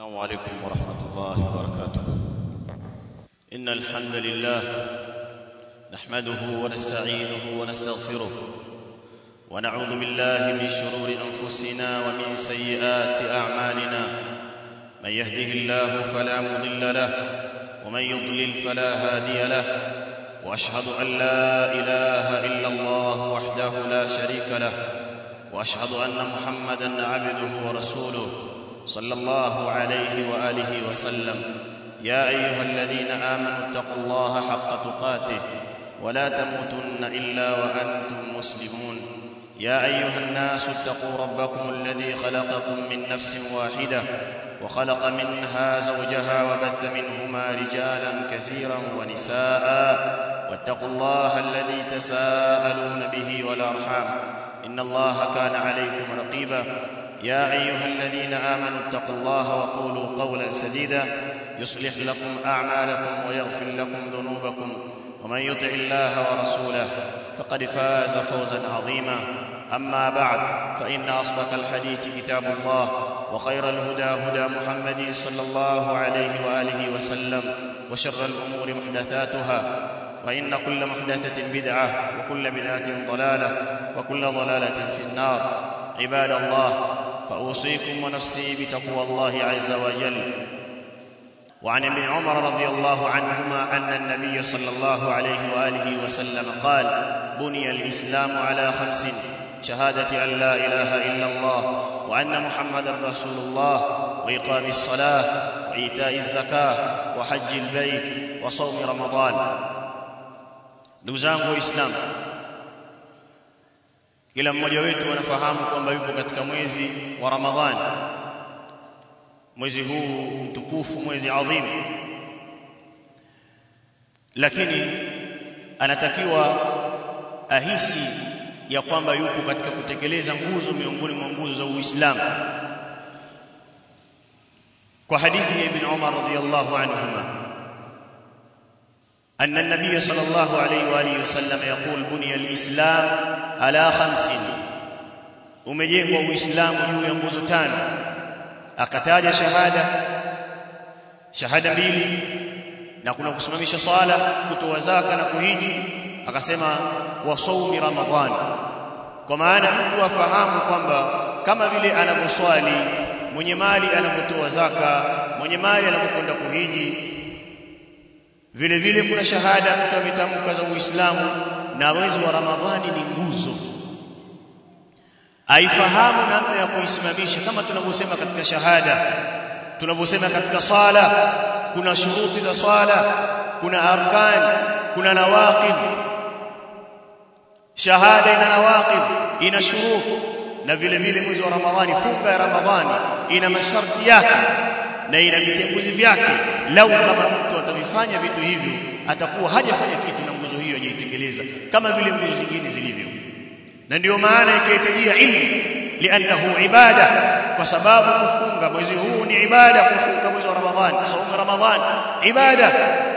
السلام عليكم ورحمة الله وبركاته إن الحمد لله نحمده ونستعينه ونستغفره ونعوذ بالله من شرور أنفسنا ومن سيئات أعمالنا من يهده الله فلا مضل له ومن يضلل فلا هادي له وأشهد أن لا إله إلا الله وحده لا شريك له وأشهد أن محمدا عبده ورسوله صلى الله عليه واله وسلم يا ايها الذين امنوا اتقوا الله حق تقاته ولا تموتن الا وانتم مسلمون يا ايها الناس اتقوا ربكم الذي خلقكم من نفس واحده وخلق منها زوجها وبث منهما رجالا كثيرا ونساء واتقوا الله الذي تساءلون به والارحام ان الله كان عليكم رقيبا يا ايها الذين امنوا اتقوا الله وقولوا قولا سديدا يصلح لكم اعمالكم ويغفر لكم ذنوبكم ومن يطع الله ورسوله فقد فاز فوزا عظيما اما بعد فان اصدق الحديث كتاب الله وخير الهدى هدى محمد صلى الله عليه واله وسلم وشر الامور محدثاتها فان كل محدثه بدعه وكل بدعه ضلاله وكل ضلاله في النار عباد الله فاوصيكم ونفسي بتقوى الله عز وجل وعن ابن عمر رضي الله عنهما ان النبي صلى الله عليه واله وسلم قال بني الاسلام على خمس شهاده ان لا اله الا الله وان محمدا رسول الله واقام الصلاه وايتاء الزكاه وحج البيت وصوم رمضان ndugu zangu waislamu kila mmoja wetu anafahamu kwamba yupo katika mwezi wa ramadhani mwezi huu mtukufu mwezi adhimu lakini anatakiwa ahisi ya kwamba yupo katika kutekeleza nguzo miongoni mwa nguzo za Uislamu kwa hadithi ya Ibn Umar radhiyallahu anhuma أن النبي صلى الله عليه وآله وسلم يقول بني الإسلام على خمس umejengwa uislamu juu ya nguzo tano akataja shahada shahada mbili na kuna kusimamisha swala kutoa zaka na kuhiji akasema wasaumi ramadhani kwa maana mtu afahamu kwamba kama vile anavyoswali mwenye mali anavyotoa zaka mwenye mali anavyokwenda kuhiji vile vile kuna shahada mtu ametamka za Uislamu na mwezi wa Ramadhani ni nguzo aifahamu namna ya kuisimamisha kama tunavyosema katika shahada tunavyosema katika swala kuna shuruti za swala kuna arkan kuna nawaqid shahada ina nawaqid ina shurut na vile vile mwezi wa Ramadhani funga ya Ramadhani ina masharti yake na ina vitenguzi vyake lau kama mtu atavifanya vitu hivyo atakuwa hajafanya kitu na nguzo hiyo hajaitekeleza kama vile nguzo zingine zilivyo na ndio maana ikahitajia ilmu liannahu ibada kwa sababu kufunga mwezi huu ni ibada kufunga mwezi wa ramadhani saumu ramadhani ibada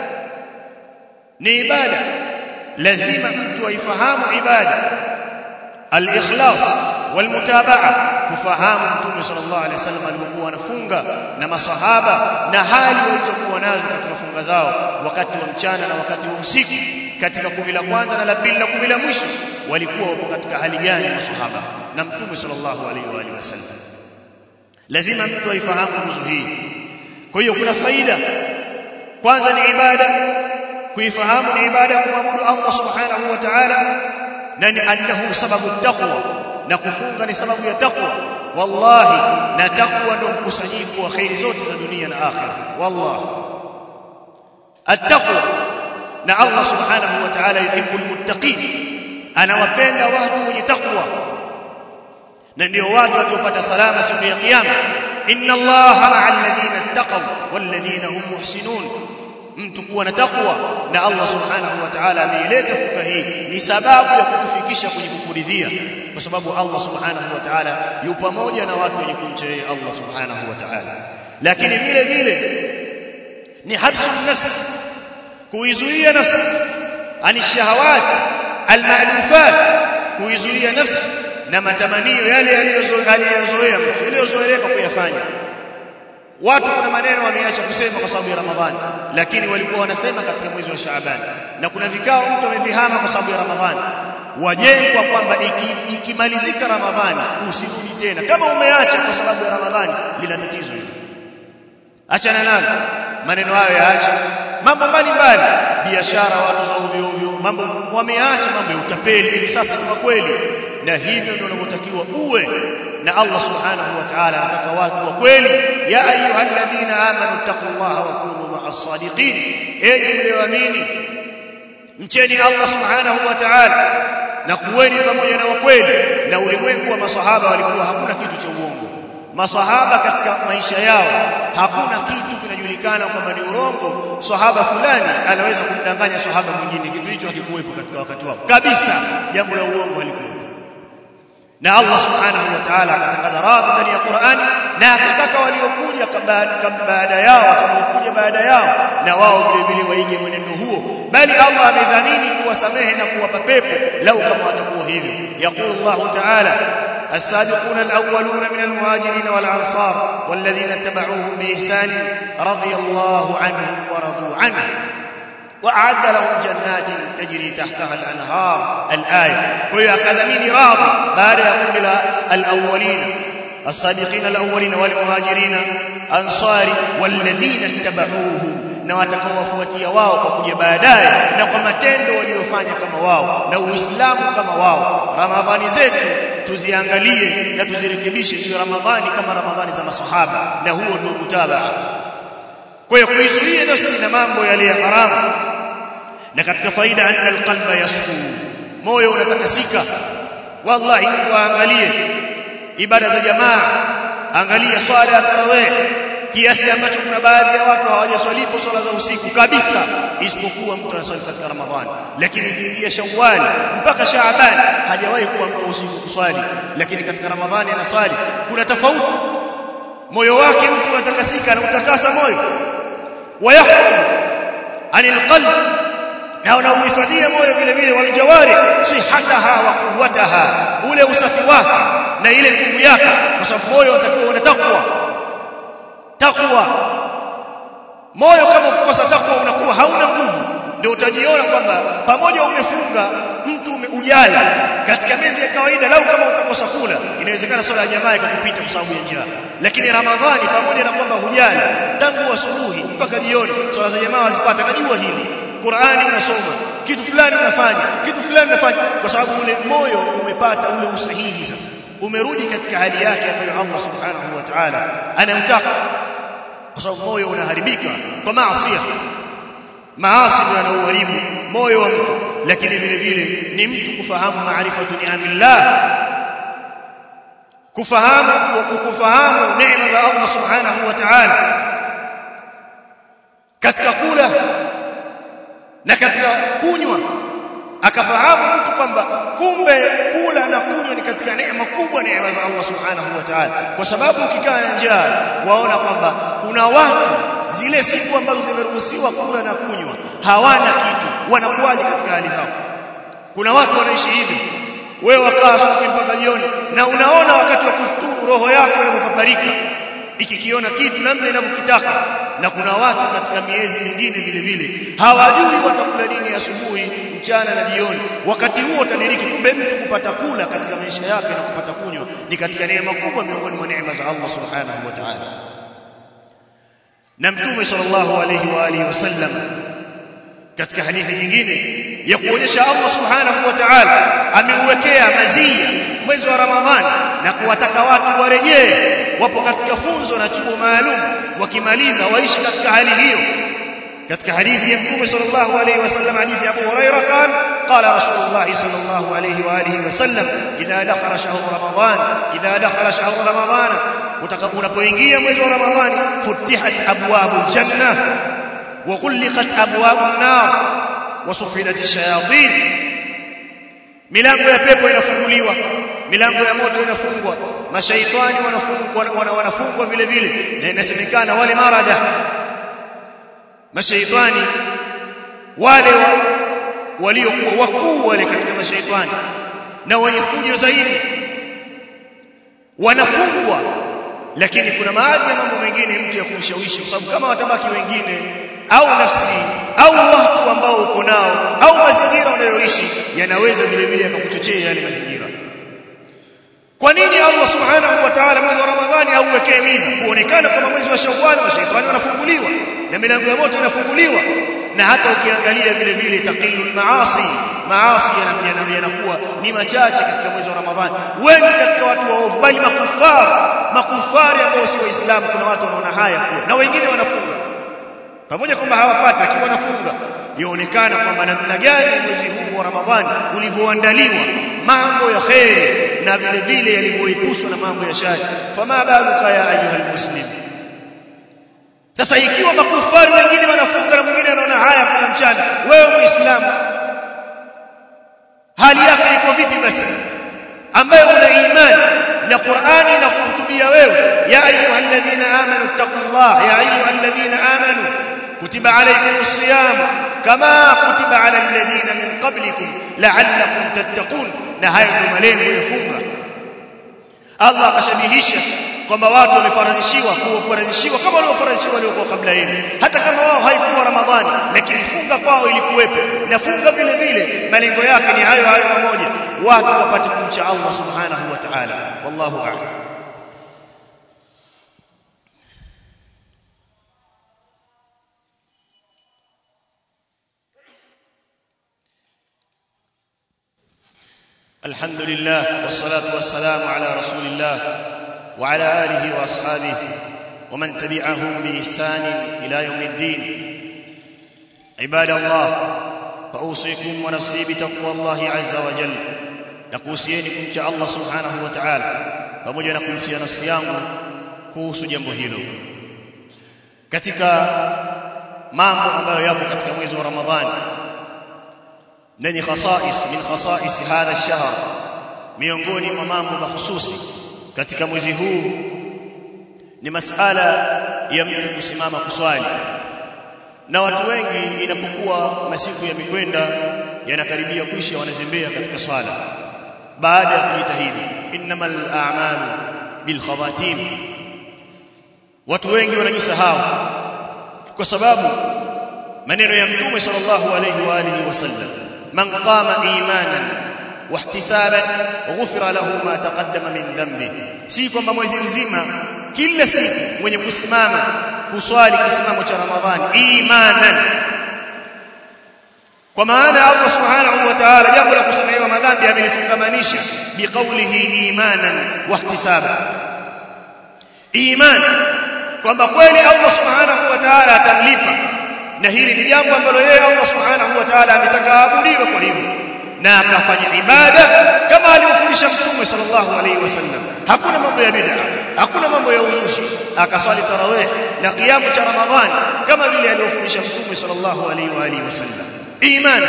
ni ibada lazima mtu aifahamu ibada al-ikhlas wal-mutabaa kufahamu mtume sallallahu alaihi wasallam alipokuwa anafunga na masahaba na hali walizokuwa nazo katika funga zao wakati wa mchana na wakati wa usiku katika kumi la kwanza na la pili na kumi la mwisho walikuwa wapo katika hali gani masahaba na mtume sallallahu alaihi wa alihi wasallam lazima mtu aifahamu nguzo hii kwa hiyo kuna faida kwanza ni ibada kuifahamu ni ibada kumwabudu Allah subhanahu wa ta'ala na ni annahu sababu taqwa na kufunga ni sababu ya taqwa wallahi na taqwa ndio mkusanyiko wa khairi zote za dunia na akhira wallahi attaqwa na Allah subhanahu wa ta'ala yuhibbul muttaqin anawapenda watu wenye taqwa na ndio watu waliopata salama siku ya kiyama inna allaha ma'al ladina ittaqaw wal ladina hum muhsinun mtu kuwa na takwa na Allah subhanahu wa ta'ala ameileta fuka hii ni sababu ya kukufikisha kwenye kukuridhia kwa sababu Allah subhanahu wa ta'ala yupo pamoja na watu wenye kumcha yeye Allah subhanahu wa ta'ala lakini vile vile ni habsu nafsi kuizuia nafsi ani shahawat almalufat kuizuia nafsi na matamanio yale yaliyozoea mtu yaliyozoeleka kuyafanya watu kuna maneno wameacha kusema kwa sababu ya Ramadhani lakini walikuwa wanasema katika mwezi wa Shaaban na kuna vikao mtu amevihama kwa sababu ya Ramadhani wajengwa kwamba ikimalizika iki Ramadhani usirudi tena kama umeacha kwa sababu ya Ramadhani lina tatizo hilo achana nalo maneno hayo yaache mambo mbalimbali biashara watu za ovyo ovyo mambo wameacha mambo ya utapeli hivi sasa ni kweli na hivyo ndio unavyotakiwa uwe na Allah subhanahu wa ta'ala anataka watu wa kweli ya ayyuhalladhina amanu taqullaha wa kunu ma'as sadiqin enyi mlioamini mcheni Allah subhanahu wa ta'ala na kuweni pamoja na wakweli na ulimwengu wa masahaba walikuwa hakuna kitu cha uongo masahaba katika maisha yao hakuna kitu kinajulikana kwamba ni urongo sahaba fulani anaweza kumdanganya sahaba mwingine kitu hicho hakikuwepo katika wakati wao kabisa jambo la uongo halikuwepo na Allah subhanahu wa ta'ala akatangaza radhi ndani ya Qur'an na akataka waliokuja baada yao waliokuja baada yao na wao vile vile waige mwenendo huo bali Allah amedhamini kuwasamehe na kuwapa pepo lau kama watakuwa hivyo yaqulu Allah ta'ala السابقون الأولون من المهاجرين والأنصار والذين اتبعوهم بإحسان رضي الله عنهم ورضوا عنه وأعد لهم جنات تجري تحتها الأنهار الآية كل كذمين راضي بعد يقول الأولين السابقين الأولين والمهاجرين أنصار والذين اتبعوهم na watakaowafuatia wao kwa kuja baadaye na kwa matendo waliyofanya kama wao na uislamu kama wao ramadhani zetu tuziangalie na tuzirekebishe hiyo ramadhani kama ramadhani za masahaba na huo ndio mutabaa kwa hiyo kuizuia nafsi na mambo yale ya haramu na katika faida anna alqalba yasfu moyo unatakasika wallahi mtu aangalie ibada za jamaa angalia swala ya tarawih kiasi ambacho kuna baadhi ya watu hawajaswalipo swala za usiku kabisa isipokuwa mtu anaswali katika ramadhani lakini ikiingia shawwal mpaka shaaban hajawahi kuwa mtu usiku kuswali lakini katika ramadhani anaswali kuna tofauti moyo wake mtu anatakasika na utakasa moyo wayahfadh anil qalb na unauhifadhia moyo vile vile waljawari sihataha wa quwwataha ule usafi wake na ile nguvu yake kwa sababu moyo unatakiwa una takwa takwa moyo kama ukikosa takwa unakuwa hauna nguvu ndio utajiona kwamba pamoja umefunga mtu ujala katika miezi ya kawaida lau kama utakosa kula inawezekana swala ya jamaa ikakupita kwa sababu ya njaa lakini ramadhani pamoja na kwamba hujala tangu asubuhi mpaka jioni swala za jamaa wazipata najua hili Qur'ani unasoma kitu fulani unafanya kitu fulani unafanya kwa sababu ule moyo umepata ule usahihi sasa umerudi katika hali yake ambayo Allah subhanahu wa ta'ala anamtaka kwa sababu moyo unaharibika kwa maasi maasi ndio yanauharibu moyo wa mtu lakini vile vile ni mtu kufahamu maarifatu ni'amillah kufahamu kufahamu neema za Allah subhanahu wa ta'ala katika kula na katika kunywa akafahamu mtu kwamba kumbe kula na kunywa ni katika neema kubwa neema za Allah subhanahu wa ta'ala kwa sababu ukikaa na njaa waona kwamba kuna watu zile siku ambazo zimeruhusiwa kula na kunywa hawana kitu wanakuwaje katika hali zao kuna watu wanaishi hivi wewe wakaa asubuhi mpaka jioni na unaona wakati wa kufuturu roho yako inapopaparika ikikiona kitu namna inavyokitaka na kuna watu katika miezi mingine vile vile hawajui watakula nini asubuhi mchana na jioni wakati huo utadiriki kumbe mtu kupata kula katika maisha yake na kupata kunywa ni katika neema kubwa miongoni mwa neema za Allah subhanahu wa ta'ala na mtume sallallahu alayhi wa alihi wasallam katika hadithi nyingine ya kuonyesha Allah subhanahu wa ta'ala ameuwekea mazia mwezi wa Ramadhani na kuwataka watu warejee wapo katika funzo na chuo maalum wakimaliza waishi katika hali hiyo katika hadithi ya mtume sallallahu alayhi wasallam hadithi ya Abu Hurairah قال قال رسول الله صلى الله عليه واله وسلم اذا دخل شهر رمضان اذا دخل شهر رمضان utakapoingia mwezi wa Ramadhani futihat abwabul janna wa ghulqat abwabun nar wa sufilat ash-shayatin milango ya pepo inafunguliwa milango ya moto inafungwa mashaitani wanafungwa wanafungwa vile vile na inasemekana wale marada mashaitani wale waliokuwa wakuu wale katika mashaitani na wenye fujo zaidi wanafungwa lakini kuna baadhi ya mambo mengine mtu ushawishi kwa sababu kama watabaki wengine au nafsi au watu ambao uko nao au mazingira unayoishi yanaweza vile vile yakakuchochea yale mazingira kwa nini Allah subhanahu wa ta'ala mwezi wa Ramadhani auwekee miza kuonekana kama mwezi wa Shawwal mashaitani wanafunguliwa na milango ya moto inafunguliwa na hata ukiangalia vile vile taqillu maasi maasi yanakuwa ni machache katika mwezi wa Ramadhani wengi katika watu waovu bali makufara makufari ambao si waislamu kuna watu wanaona haya kuwa na wengine wanafunga pamoja kwamba hawapati lakini wanafunga yaonekana kwamba namna gani mwezi huu wa Ramadhani ulivyoandaliwa mambo ya kheri na vile vile yalivyoepushwa na mambo ya shari fama baluka ya ayuha muslim sasa ikiwa makufari wengine wanafunga na mwingine anaona haya kuna mchana wewe muislamu hali yako iko vipi basi ambaye una imani na Qur'ani na kuhutubia wewe ya ayuha alladhina amanu taqullah ya ayuha alladhina amanu kutiba alaykumus siyam kama kutiba ala alladhina min qablikum la'allakum tattaqun na hayo ndio malengo ya funga Allah akashabihisha kwamba watu wamefaradhishiwa kufaradhishiwa kama waliofaradhishiwa waliokuwa kabla yenu hata kama wao haikuwa ramadhani lakini funga kwao ilikuwepo na funga vile vile malengo yake ni hayo hayo mamoja watu wapate kumcha Allah subhanahu wa ta'ala wallahu a'lam الحمد لله والصلاة والسلام على رسول الله وعلى آله وأصحابه ومن تبعهم بإحسان إلى يوم الدين عباد الله فأوصيكم ونفسي بتقوى الله عز وجل nakuhusieni kumcha Allah subhanahu wa ta'ala pamoja na kumfia nafsi yangu kuhusu jambo hilo katika mambo ambayo yapo katika mwezi wa Ramadhani na ni khasais min khasais hadha ash-shahr miongoni mwa mambo mahususi katika mwezi huu ni masala ya mtu kusimama kuswali na watu wengi inapokuwa masiku yamekwenda yanakaribia kuisha wanazembea katika swala baada ya kujitahidi innamal a'malu bil khawatim watu wengi wanajisahau kwa sababu maneno ya mtume sallallahu alayhi wa alihi wasallam man qama imanan wahtisaban ghufira lahu ma taqaddama min dhanbi si kwamba mwezi mzima kila siku mwenye kusimama kuswali kisimamo cha ramadhani imanan kwa maana Allah subhanahu wa ta'ala jambo la kusamehewa madhambi amelifungamanisha biqaulihi imanan wahtisaba iman kwamba kweli Allah subhanahu wa ta'ala atamlipa na hili ni jambo ambalo yeye Allah subhanahu wa ta'ala ametaka aabudiwe kwa hivyo na akafanya ibada kama alivyofundisha mtume sallallahu alaihi wasallam hakuna mambo ya bid'a hakuna mambo ya uzushi akaswali tarawih na kiamu cha ramadhani kama vile alivyofundisha mtume sallallahu alaihi wa alihi wasallam imani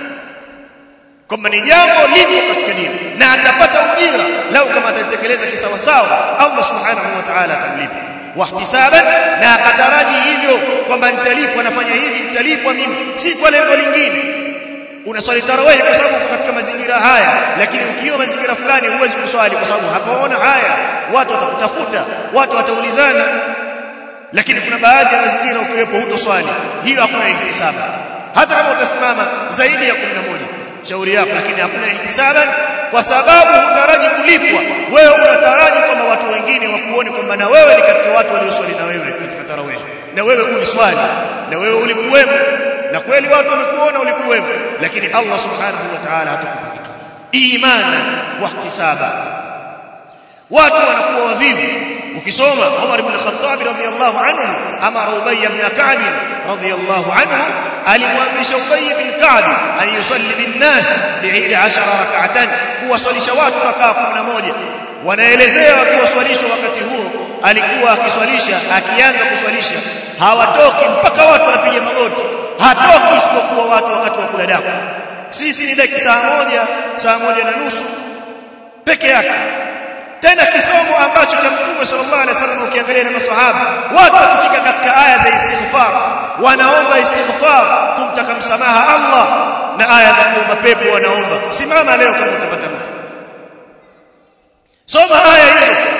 kwamba ni jambo lipo katika dini na atapata ujira lau kama atatekeleza kisawasawa Allah subhanahu wa ta'ala atamlipa wahtisaban na akataraji hivyo kwamba nitalipwa nafanya hivi nitalipwa mimi si kwa lengo lingine unaswali tarawih kwa sababu katika mazingira haya lakini ukiwa mazingira fulani huwezi kuswali kwa sababu hapaona haya watu watakutafuta watu wataulizana lakini kuna baadhi ya mazingira ukiwepo hutoswali hiyo hakuna ihtisaba hata kama utasimama zaidi ya 11 shauri yako lakini hakuna ihtisaban kwa sababu hutaraji kulipwa wewe unataraji kwamba watu wengine wakuone kwamba na wewe ni katika watu walioswali na wewe katika tarawih na wewe uliswali na wewe ulikuwemo na kweli watu wamekuona ulikuwemo lakini Allah subhanahu wa ta'ala hatakupa kitu imana wa ihtisaba watu wanakuwa wavivu ukisoma Umar ibn Khattab radhiyallahu anhu amara Ubay ibn Ka'b radhiyallahu anhu alimwamrisha Ubay ibn Ka'b an yusalli bin nas bi 10 rak'atan kuwaswalisha watu rakaa 11 wanaelezea wakiwaswalishwa wakati huo alikuwa akiswalisha akianza kuswalisha hawatoki mpaka watu wanapiga magoti hatoki isipokuwa watu wakati wa kula daku sisi ni dakika saa moja saa moja na nusu peke yake tena kisomo ambacho cha mtume sallallahu alaihi wasallam ukiangalia na maswahaba watu wakifika katika aya za istighfar wanaomba istighfar kumtaka msamaha Allah na aya za kuomba pepo wanaomba simama leo kama utapata mtu soma aya hizo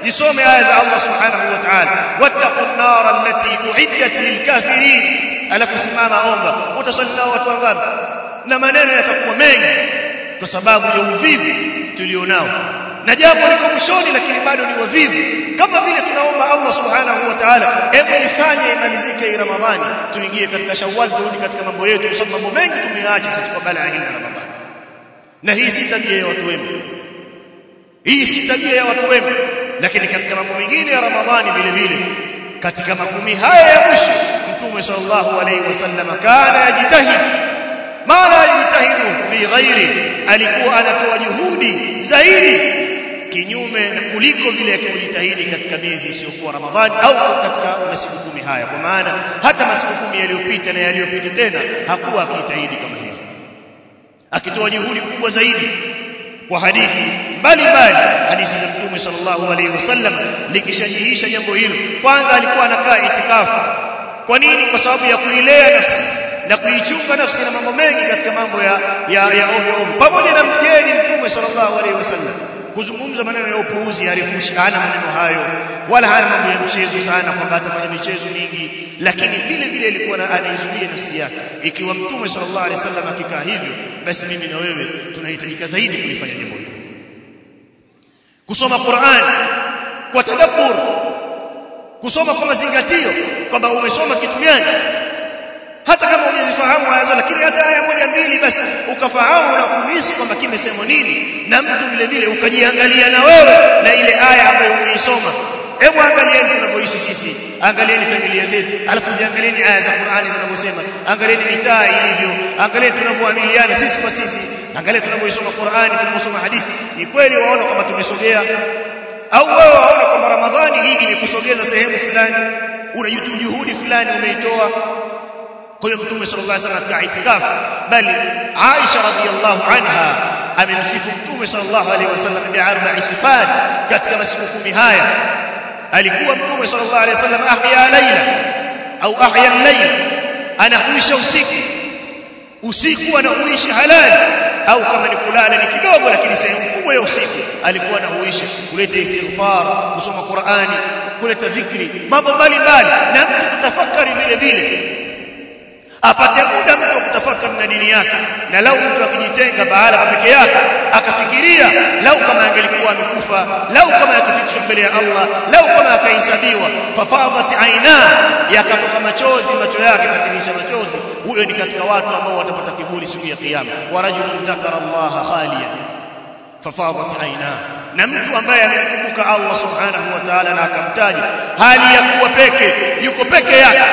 zisome aya za Allah subhanahu wa ta'ala wattaqun nar allati uiddat lilkafirin alafu simama omba utasali nao watu wangapi na maneno yatakuwa mengi kwa sababu ya uvivu tulionao na jambo liko mwishoni lakini bado ni wavivu kama vile tunaomba Allah subhanahu wa ta'ala hebu ifanye imalizike hii Ramadhani tuingie katika Shawwal turudi katika mambo yetu kwa sababu mambo mengi tumeacha sisi kwa balaa hii ya Ramadhani na hii si tabia ya watu wema hii si tabia ya watu wema lakini katika mambo mengine ya Ramadhani vile vile katika makumi haya ya mwisho Mtume sallallahu alaihi wasallam kana yajitahidi ma la yajtahidu fi ghairi alikuwa anatoa juhudi zaidi kinyume na kuliko vile akijitahidi katika miezi isiyokuwa Ramadhani au katika masiku kumi haya kwa maana hata masiku kumi yaliyopita na yaliyopita tena hakuwa akijitahidi kama hivyo akitoa juhudi kubwa zaidi kwa hadithi mbalimbali hadithi za Mtume sallallahu alaihi wasallam likishajihisha jambo hilo kwanza alikuwa anakaa itikafu kwa nini kwa sababu ya kuilea nafsi na kuichunga nafsi na mambo mengi katika mambo ya ya, ya ovyo ovyo pamoja na mgeni Mtume sallallahu alaihi wasallam kuzungumza maneno ya upuuzi harifushi hana maneno hayo wala hana mambo ya mchezo sana kwamba atafanya michezo mingi lakini vile vile ilikuwa anaizuia nafsi yake ikiwa mtume sallallahu alaihi wasallam akikaa hivyo basi mimi na wewe tunahitajika zaidi kulifanya jambo hilo kusoma Qur'an kwa tadabbur kusoma kwa mazingatio kwamba umesoma kitu gani hata kama hujazifahamu aya lakini hata aya moja mbili basi ukafahamu na kuhisi kwamba kimesemwa nini na mtu vile vile ukajiangalia na wewe na ile aya ambayo umeisoma hebu angalieni tunavyoishi sisi angalieni familia zetu alafu ziangalieni aya za Qur'ani zinavyosema angalieni mitaa ilivyo angalieni tunavyoamiliana sisi kwa sisi angalieni tunavyoisoma Qur'ani tunavyosoma hadithi ni kweli waona kwamba tumesogea au wewe waona kwamba Ramadhani hii imekusogeza sehemu fulani una juhudi fulani umeitoa kwa hiyo mtume sallallahu alaihi wasallam katika itikafu bali Aisha radhiyallahu anha amemsifu mtume sallallahu alaihi wasallam bi arba'i sifat katika masiku kumi haya alikuwa mtume sallallahu alaihi wasallam ahya laila au ahya al-layl anahuisha usiku usiku anahuishi halali au kama ni kulala ni kidogo lakini sehemu kubwa ya usiku alikuwa anahuisha kuleta istighfar kusoma Qur'ani kuleta dhikri mambo mbalimbali na mtu kutafakari vile vile apate muda mtu kutafakari na dini yake na lau mtu akijitenga bahala peke yake akafikiria lau kama angelikuwa amekufa lau kama akifikishwa mbele ya Allah lau kama akahesabiwa fafadat aina yakatoka machozi macho yake katilisha machozi huyo ni katika watu ambao watapata kivuli siku ya kiyama wa rajulun dhakara Allah khaliyan fafadat aina na mtu ambaye amemkumbuka Allah subhanahu wa ta'ala na akamtaja hali ya kuwa peke yuko peke yake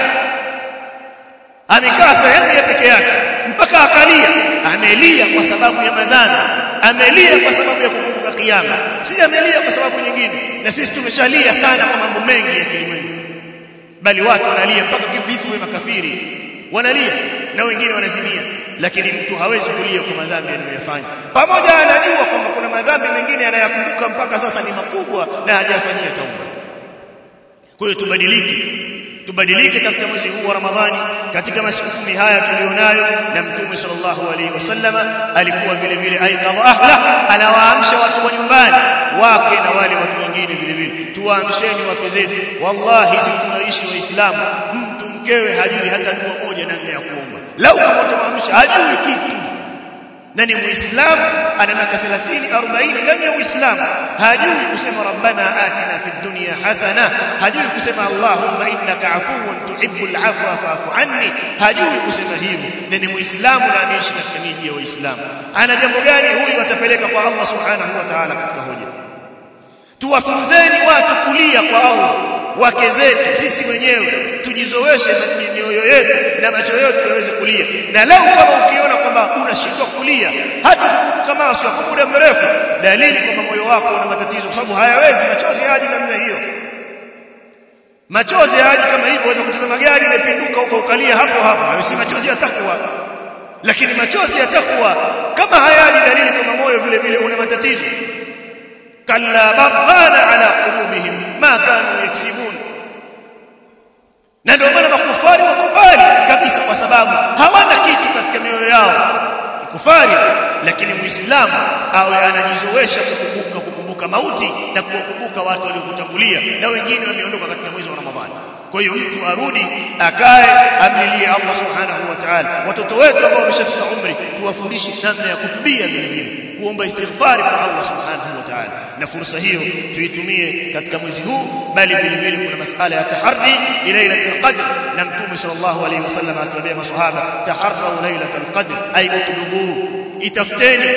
amekaa sehemu ya peke yake mpaka akalia amelia kwa sababu ya madhambi amelia kwa sababu ya kukumbuka kiyama si amelia kwa sababu nyingine na sisi tumeshalia sana kwa mambo mengi ya kilimwengu bali watu wanalia mpaka kifo wa makafiri wanalia na wengine wanazimia lakini mtu hawezi kulia kwa madhambi anayoyafanya pamoja anajua kwamba kuna madhambi mengine anayakumbuka mpaka sasa ni makubwa na hajafanyia tauba kwa hiyo tubadilike tubadilike katika mwezi huu wa Ramadhani katika masiku kumi haya tulionayo na mtume sallallahu alaihi wasallam alikuwa vile vile aikadha ahla anawaamsha watu wa nyumbani wake na wale watu wengine vile vile tuwaamsheni wake zetu wallahi sisi tunaishi waislamu mtu mkewe hajui hata dua moja namna ya kuomba lau kama utamwamsha hajui kitu na ni muislamu ana miaka 30 40 ndani ya uislamu hajui kusema rabbana atina fid dunya hasana hajui kusema allahumma innaka afuwun tuhibbul afwa fa'fu anni hajui kusema hivyo na ni muislamu na anaishi katika miji ya waislamu ana jambo gani huyu atapeleka kwa Allah subhanahu wa ta'ala katika hoja tuwafunzeni watu kulia kwa Allah wake zetu sisi wenyewe tujizoweshe mioyo yetu na macho yetu yaweze kulia na leo kama ukiona kwamba unashindwa kulia hata kukumbuka maasi kwa muda mrefu dalili kwamba moyo wako una matatizo kwa sababu hayawezi machozi yaji namna hiyo machozi yaji kama hivyo waweza kutazama gari imepinduka huko ukalia hapo hapo hayo si machozi ya takwa lakini machozi ya takwa kama hayaji dalili kwamba moyo vile vile una matatizo kalla babana ala qulubihim ma kanu yaksibun na ndio maana makufari wakubali kabisa kwa sababu hawana kitu katika mioyo yao kufari lakini muislamu awe anajizoesha kukumbuka kukumbuka mauti na kuwakumbuka watu waliokutangulia na wengine wameondoka katika mwezi wa Ramadhani kwa hiyo mtu arudi akae amlilie Allah subhanahu wa ta'ala watoto wetu ambao wameshafika umri tuwafundishe namna ya kutubia vile vile kuomba istighfari kwa Allah subhanahu wa ta'ala na fursa hiyo tuitumie katika mwezi huu bali vile vile kuna masala ya taharri lailatul qadr na mtume sallallahu alayhi wasallam akiwaambia maswahaba taharru lailatul qadr ay utlubu itafuteni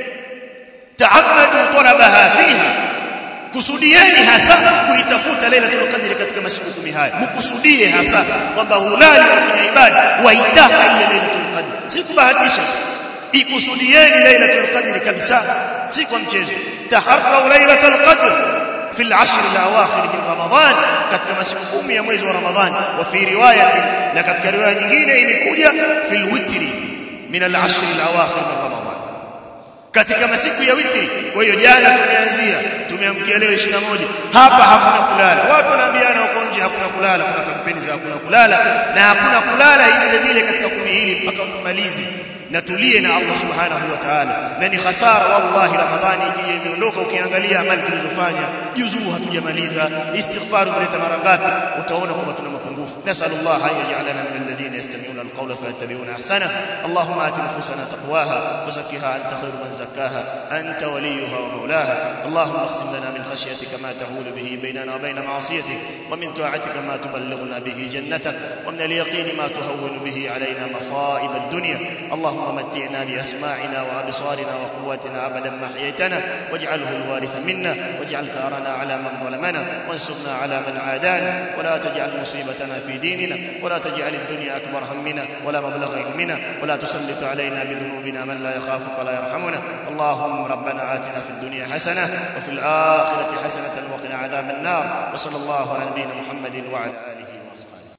ta'ammadu talabaha fiha kusudieni hasa kuitafuta lailatul qadr katika masiku kumi haya mkusudie hasa kwamba hulali kufanya ibada waitaka ile lailatul qadr si kubahatisha ikusudieni lailatul qadr kabisa si kwa mchezo taharrau lailatul qadr في العشر الاواخر من رمضان katika masiku kumi ya mwezi wa Ramadhani wa fi riwayati na katika riwaya nyingine imekuja fil witri min al-ashr al-awakhir min Ramadhan katika masiku ya witri kwa hiyo jana tumeanzia tumeamkia leo 21 hapa hakuna kulala watu wanaambiana wako nje hakuna kulala kuna kampeni za hakuna kulala na hakuna kulala hivi vile katika kumi hili mpaka kumalizi na tulie na Allah subhanahu wa ta'ala na ni hasara wallahi ramadhani ikija imeondoka ukiangalia amali tulizofanya juzuu hatujamaliza istighfar kuleta mara ngapi utaona kwamba tuna mapungufu nasallallahu an yaj'alana min alladhina yastami'una alqawla fayattabi'una ahsana allahumma ati nufusana taqwaha wa zakkiha anta khairu man zakkaha anta waliyuha wa mawlaha allahumma aqsim lana min khashyatika ma tahulu bihi bainana wa bain ma'asiyatik wa min ta'atika ma tuballighuna bihi jannatak wa min al-yaqini ma tuhawwinu bihi alayna masa'ib ad-dunya اللهم متعنا بأسماعنا وأبصارنا وقواتنا أبدا ما حييتنا واجعله الوارث منا واجعل ثارنا على من ظلمنا وانصرنا على من عادانا ولا تجعل مصيبتنا في ديننا ولا تجعل الدنيا أكبر همنا ولا مبلغ علمنا ولا تسلط علينا بذنوبنا من لا يخافك ولا يرحمنا اللهم ربنا آتنا في الدنيا حسنة وفي الآخرة حسنة وقنا عذاب النار وصلى الله على نبينا محمد وعلى آله